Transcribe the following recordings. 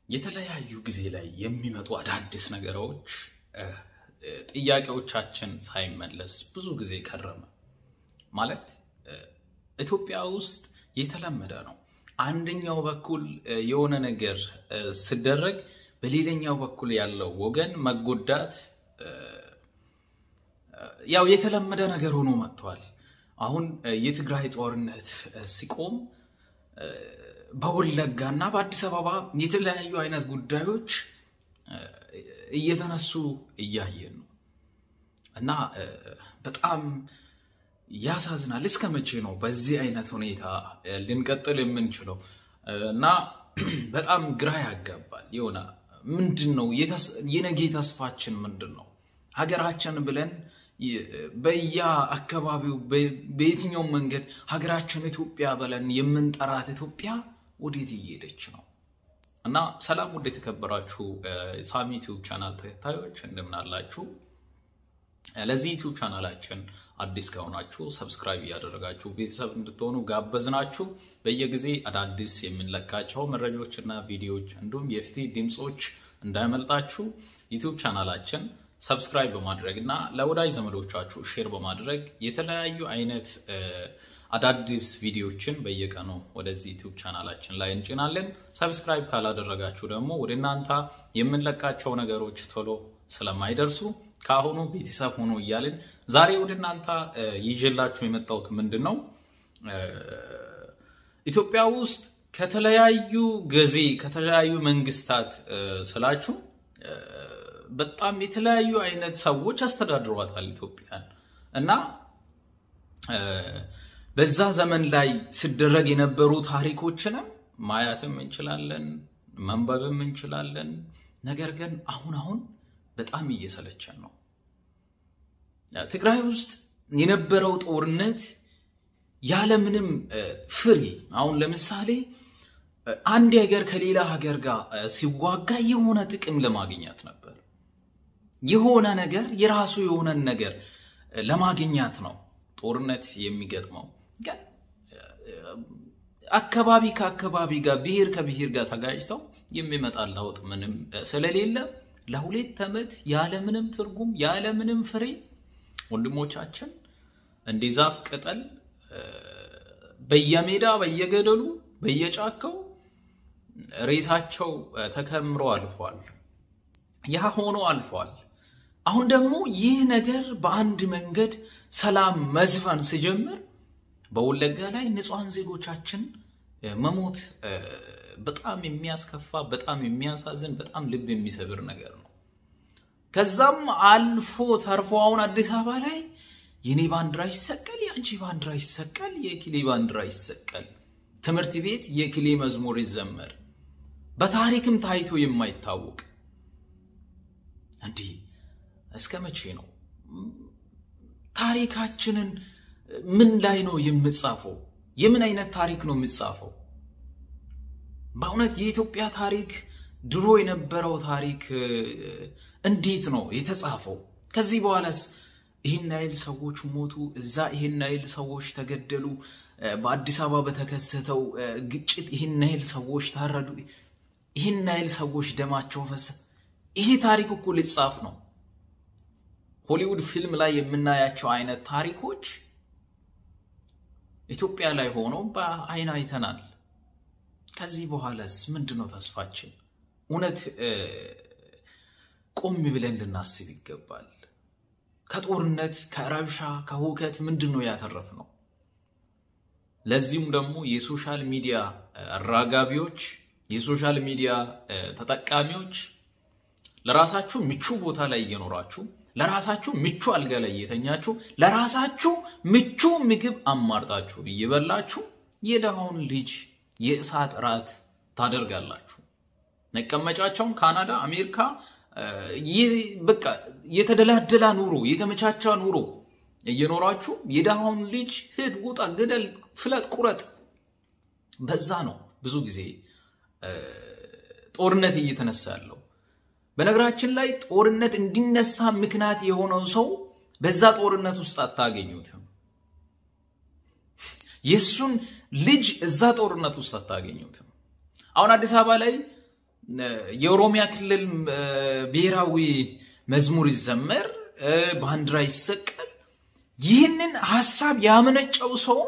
የተለያዩ ጊዜ ላይ የሚመጡ አዳዲስ ነገሮች ጥያቄዎቻችን ሳይመለስ ብዙ ጊዜ ከረመ። ማለት ኢትዮጵያ ውስጥ የተለመደ ነው። አንደኛው በኩል የሆነ ነገር ሲደረግ በሌላኛው በኩል ያለው ወገን መጎዳት ያው የተለመደ ነገር ሆኖ መጥቷል። አሁን የትግራይ ጦርነት ሲቆም በወለጋ እና በአዲስ አበባ የተለያዩ አይነት ጉዳዮች እየተነሱ እያየን ነው እና በጣም ያሳዝናል። እስከ መቼ ነው በዚህ አይነት ሁኔታ ልንቀጥል የምንችለው? እና በጣም ግራ ያጋባል። የሆነ ምንድን ነው የነገ ተስፋችን ምንድን ነው? ሀገራችን ብለን በየአካባቢው በየትኛውም መንገድ ሀገራችን ኢትዮጵያ ብለን የምንጠራት ኢትዮጵያ ወዴት እየሄደች ነው? እና ሰላም ውድ የተከበራችሁ ሳሚ ዩቲዩብ ቻናል ተከታዮች እንደምን አላችሁ? ለዚህ ዩቲዩብ ቻናላችን አዲስ ከሆናችሁ ሰብስክራይብ እያደረጋችሁ ቤተሰብ እንድትሆኑ ጋበዝናችሁ። በየጊዜ አዳዲስ የምንለቃቸው መረጃዎችና ቪዲዮዎች እንዲሁም የፊት ድምፆች እንዳይመልጣችሁ ዩቲዩብ ቻናላችን ሰብስክራይብ በማድረግ እና ለወዳጅ ዘመዶቻችሁ ሼር በማድረግ የተለያዩ አይነት አዳዲስ ቪዲዮዎችን በየቀኑ ወደዚህ ዩቲዩብ ቻናላችን ላይ እንጭናለን። ሰብስክራይብ ካላደረጋችሁ ደግሞ ወደ እናንተ የምንለቃቸው ነገሮች ቶሎ ስለማይደርሱ ከአሁኑ ቤተሰብ ሆኖ እያልን ዛሬ ወደ እናንተ ይዤላችሁ የመጣሁት ምንድን ነው ኢትዮጵያ ውስጥ ከተለያዩ ጊዜ ከተለያዩ መንግስታት ስላችሁ በጣም የተለያዩ አይነት ሰዎች አስተዳድሯታል ኢትዮጵያን እና በዛ ዘመን ላይ ሲደረግ የነበሩ ታሪኮችንም ማየትም እንችላለን፣ መንበብም እንችላለን። ነገር ግን አሁን አሁን በጣም እየሰለቸን ነው። ትግራይ ውስጥ የነበረው ጦርነት ያለምንም ፍሬ አሁን ለምሳሌ አንድ ሀገር ከሌላ ሀገር ጋር ሲዋጋ የሆነ ጥቅም ለማግኘት ነበር። የሆነ ነገር የራሱ የሆነን ነገር ለማግኘት ነው ጦርነት የሚገጥመው። ግን አካባቢ ከአካባቢ ጋር ብሔር ከብሔር ጋር ተጋጭተው የሚመጣ ለውጥ ምንም ስለሌለ ለሁለት ዓመት ያለምንም ትርጉም ያለምንም ፍሬ ወንድሞቻችን እንደ ዛፍ ቅጠል በየሜዳ በየገደሉ በየጫካው ሬሳቸው ተከምሮ አልፏል። ያ ሆኖ አልፏል። አሁን ደግሞ ይህ ነገር በአንድ መንገድ ሰላም መዝፈን ሲጀምር በወለጋ ላይ ንጹሐን ዜጎቻችን መሞት በጣም የሚያስከፋ በጣም የሚያሳዝን በጣም ልብ የሚሰብር ነገር ነው። ከዛም አልፎ ተርፎ አሁን አዲስ አበባ ላይ የኔ ባንዲራ ይሰቀል፣ የአንቺ ባንዲራ ይሰቀል፣ የክሌ ባንዲራ ይሰቀል፣ ትምህርት ቤት የክሌ መዝሙር ይዘመር፣ በታሪክም ታይቶ የማይታወቅ እንዲህ እስከ መቼ ነው? ታሪካችንን ምን ላይ ነው የምጻፈው? የምን አይነት ታሪክ ነው የምጻፈው? በእውነት የኢትዮጵያ ታሪክ ድሮ የነበረው ታሪክ እንዴት ነው የተጻፈው? ከዚህ በኋላስ ይህን ያህል ሰዎች ሞቱ፣ እዛ ይህን ያህል ሰዎች ተገደሉ፣ በአዲስ አበባ በተከሰተው ግጭት ይህን ያህል ሰዎች ታረዱ፣ ይህን ያህል ሰዎች ደማቸው ፈሰ። ይሄ ታሪክ እኮ ሊጻፍ ነው። ሆሊውድ ፊልም ላይ የምናያቸው አይነት ታሪኮች ኢትዮጵያ ላይ ሆነው በአይን አይተናል። ከዚህ በኋላስ ምንድን ነው ተስፋችን? እውነት ቆም ብለን ልናስብ ይገባል። ከጦርነት ከረብሻ ከሁከት ምንድን ነው ያተረፍ ነው? ለዚሁም ደግሞ የሶሻል ሚዲያ አራጋቢዎች የሶሻል ሚዲያ ተጠቃሚዎች ለራሳችሁ ምቹ ቦታ ላይ እየኖራችሁ ለራሳችሁ ምቹ አልጋ ላይ እየተኛችሁ ለራሳችሁ ምቹ ምግብ አማርጣችሁ እየበላችሁ የደሃውን ልጅ የእሳት ራት ታደርጋላችሁ። መቀመጫቸውን ካናዳ፣ አሜሪካ በቃ የተደላደላ ኑሮ የተመቻቻ ኑሮ እየኖራችሁ የደሃውን ልጅ ሂድ፣ ውጣ፣ ግደል፣ ፍለጥ፣ ቁረጥ። በዛ ነው ብዙ ጊዜ ጦርነት እየተነሳ ያለው። በነገራችን ላይ ጦርነት እንዲነሳ ምክንያት የሆነው ሰው በዛ ጦርነት ውስጥ አታገኙትም። የእሱን ልጅ እዛ ጦርነት ውስጥ አታገኙትም። አሁን አዲስ አበባ ላይ የኦሮሚያ ክልል ብሔራዊ መዝሙር ይዘመር፣ ባንዲራ ይሰቀል። ይህንን ሀሳብ ያመነጨው ሰው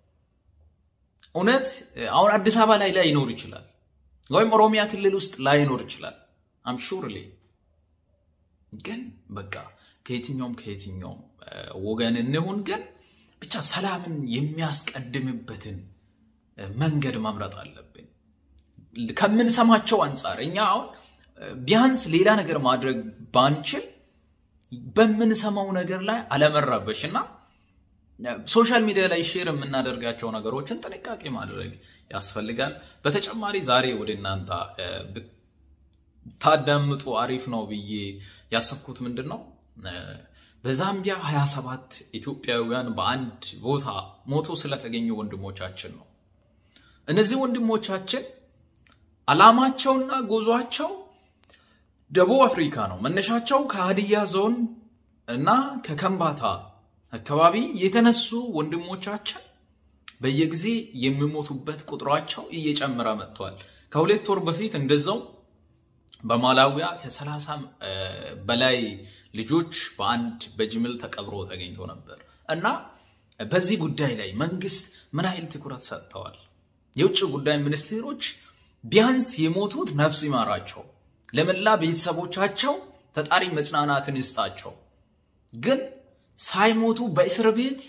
እውነት አሁን አዲስ አበባ ላይ ላይኖር ይችላል፣ ወይም ኦሮሚያ ክልል ውስጥ ላይኖር ይችላል። አምሹርሌ ግን በቃ ከየትኛውም ከየትኛውም ወገን እንሁን፣ ግን ብቻ ሰላምን የሚያስቀድምበትን መንገድ ማምረጥ አለብን። ከምንሰማቸው አንጻር እኛ አሁን ቢያንስ ሌላ ነገር ማድረግ ባንችል በምንሰማው ነገር ላይ አለመራበሽ እና ሶሻል ሚዲያ ላይ ሼር የምናደርጋቸው ነገሮችን ጥንቃቄ ማድረግ ያስፈልጋል። በተጨማሪ ዛሬ ወደ እናንተ ብታዳምጡ አሪፍ ነው ብዬ ያሰብኩት ምንድን ነው በዛምቢያ 27 ኢትዮጵያውያን በአንድ ቦታ ሞቶ ስለተገኙ ወንድሞቻችን ነው። እነዚህ ወንድሞቻችን ዓላማቸውና ጉዟቸው ደቡብ አፍሪካ ነው። መነሻቸው ከሀዲያ ዞን እና ከከምባታ አካባቢ የተነሱ ወንድሞቻችን በየጊዜ የሚሞቱበት ቁጥሯቸው እየጨመረ መጥቷል። ከሁለት ወር በፊት እንደዛው በማላዊያ ከሰላሳ በላይ ልጆች በአንድ በጅምል ተቀብሮ ተገኝቶ ነበር እና በዚህ ጉዳይ ላይ መንግስት ምን ያህል ትኩረት ሰጥተዋል? የውጭ ጉዳይ ሚኒስቴሮች ቢያንስ የሞቱት ነፍስ ይማራቸው፣ ለመላ ቤተሰቦቻቸው ፈጣሪ መጽናናትን ይስጣቸው። ግን ሳይሞቱ በእስር ቤት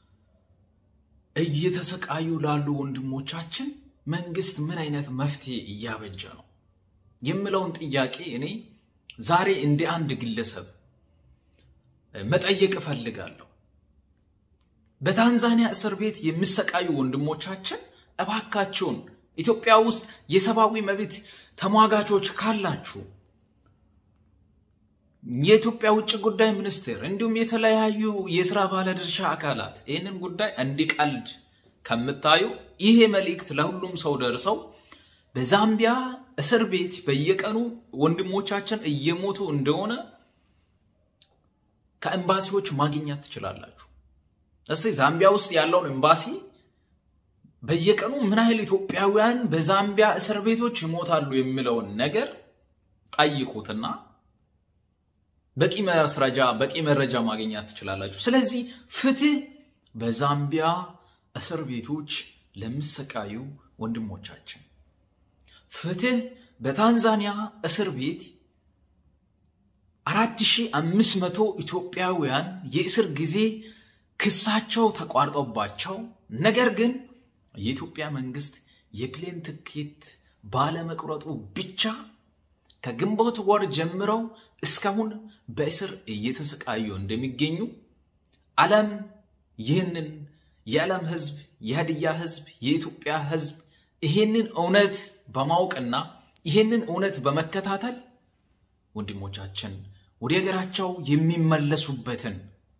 እየተሰቃዩ ላሉ ወንድሞቻችን መንግስት ምን አይነት መፍትሄ እያበጀ ነው የምለውን ጥያቄ እኔ ዛሬ እንደ አንድ ግለሰብ መጠየቅ እፈልጋለሁ። በታንዛኒያ እስር ቤት የሚሰቃዩ ወንድሞቻችን እባካችሁን ኢትዮጵያ ውስጥ የሰብአዊ መብት ተሟጋቾች ካላችሁ የኢትዮጵያ ውጭ ጉዳይ ሚኒስቴር እንዲሁም የተለያዩ የስራ ባለድርሻ አካላት ይህንን ጉዳይ እንዲቀልድ ከምታዩ ይሄ መልእክት ለሁሉም ሰው ደርሰው በዛምቢያ እስር ቤት በየቀኑ ወንድሞቻችን እየሞቱ እንደሆነ ከኤምባሲዎች ማግኘት ትችላላችሁ። እስቲ ዛምቢያ ውስጥ ያለውን ኤምባሲ በየቀኑ ምን ያህል ኢትዮጵያውያን በዛምቢያ እስር ቤቶች ይሞታሉ የሚለውን ነገር ጠይቁትና በቂ ማስረጃ በቂ መረጃ ማግኘት ትችላላችሁ። ስለዚህ ፍትህ በዛምቢያ እስር ቤቶች ለሚሰቃዩ ወንድሞቻችን፣ ፍትህ በታንዛኒያ እስር ቤት አራት ሺህ አምስት መቶ ኢትዮጵያውያን የእስር ጊዜ ክሳቸው ተቋርጦባቸው ነገር ግን የኢትዮጵያ መንግስት የፕሌን ትኬት ባለመቁረጡ ብቻ ከግንቦት ወር ጀምረው እስካሁን በእስር እየተሰቃዩ እንደሚገኙ ዓለም ይህንን የዓለም ህዝብ፣ የሀዲያ ህዝብ፣ የኢትዮጵያ ህዝብ ይህንን እውነት በማወቅና ይህንን እውነት በመከታተል ወንድሞቻችን ወደ ሀገራቸው የሚመለሱበትን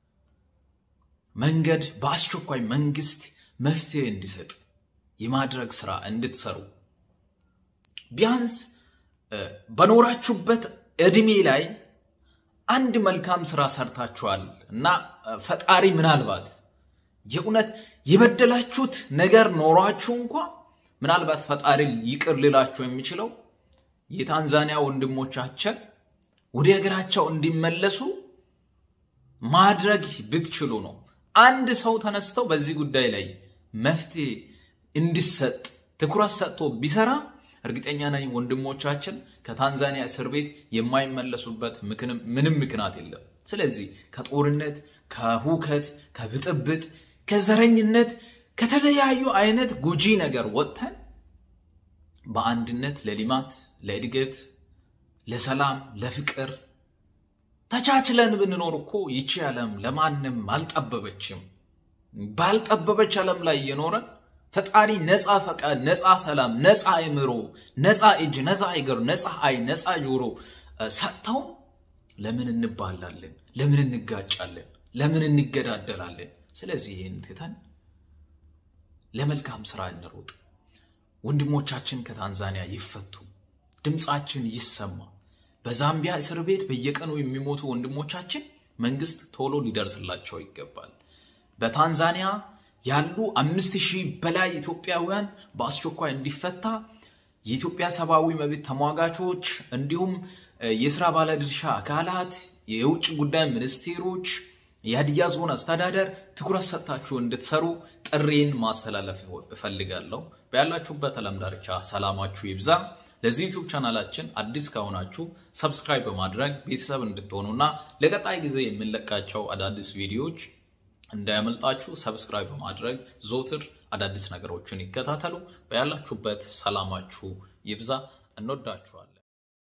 መንገድ በአስቸኳይ መንግስት መፍትሄ እንዲሰጥ የማድረግ ስራ እንድትሰሩ ቢያንስ በኖራችሁበት እድሜ ላይ አንድ መልካም ስራ ሰርታችኋል እና ፈጣሪ ምናልባት የእውነት የበደላችሁት ነገር ኖሯችሁ እንኳ ምናልባት ፈጣሪ ይቅር ሊላችሁ የሚችለው የታንዛኒያ ወንድሞቻችን ወደ ሀገራቸው እንዲመለሱ ማድረግ ብትችሉ ነው። አንድ ሰው ተነስተው በዚህ ጉዳይ ላይ መፍትሄ እንዲሰጥ ትኩረት ሰጥቶ ቢሰራ እርግጠኛ ነኝ ወንድሞቻችን ከታንዛኒያ እስር ቤት የማይመለሱበት ምንም ምክንያት የለም። ስለዚህ ከጦርነት፣ ከሁከት፣ ከብጥብጥ፣ ከዘረኝነት፣ ከተለያዩ አይነት ጎጂ ነገር ወጥተን በአንድነት ለልማት፣ ለእድገት፣ ለሰላም፣ ለፍቅር ተቻችለን ብንኖር እኮ ይቺ ዓለም ለማንም አልጠበበችም። ባልጠበበች ዓለም ላይ እየኖረን ፈጣሪ ነፃ ፈቃድ፣ ነፃ ሰላም፣ ነፃ አእምሮ፣ ነፃ እጅ፣ ነፃ እግር፣ ነፃ አይን፣ ነፃ ጆሮ ሰጥተው ለምን እንባላለን? ለምን እንጋጫለን? ለምን እንገዳደላለን? ስለዚህ ይህን ትተን ለመልካም ስራ እንሩጥ። ወንድሞቻችን ከታንዛኒያ ይፈቱ፣ ድምፃችን ይሰማ። በዛምቢያ እስር ቤት በየቀኑ የሚሞቱ ወንድሞቻችን መንግስት ቶሎ ሊደርስላቸው ይገባል። በታንዛኒያ ያሉ አምስት ሺህ በላይ ኢትዮጵያውያን በአስቸኳይ እንዲፈታ የኢትዮጵያ ሰብአዊ መብት ተሟጋቾች እንዲሁም የስራ ባለድርሻ አካላት፣ የውጭ ጉዳይ ሚኒስቴሮች፣ የሀዲያ ዞን አስተዳደር ትኩረት ሰጥታችሁ እንድትሰሩ ጥሬን ማስተላለፍ እፈልጋለሁ። በያላችሁበት ዓለም ዳርቻ ሰላማችሁ ይብዛ። ለዚህ ዩቱብ ቻናላችን አዲስ ከሆናችሁ ሰብስክራይብ በማድረግ ቤተሰብ እንድትሆኑና ለቀጣይ ጊዜ የምንለቃቸው አዳዲስ ቪዲዮዎች እንዳያመልጣችሁ ሰብስክራይብ በማድረግ ዞትር አዳዲስ ነገሮችን ይከታተሉ። በያላችሁበት ሰላማችሁ ይብዛ። እንወዳችኋለን።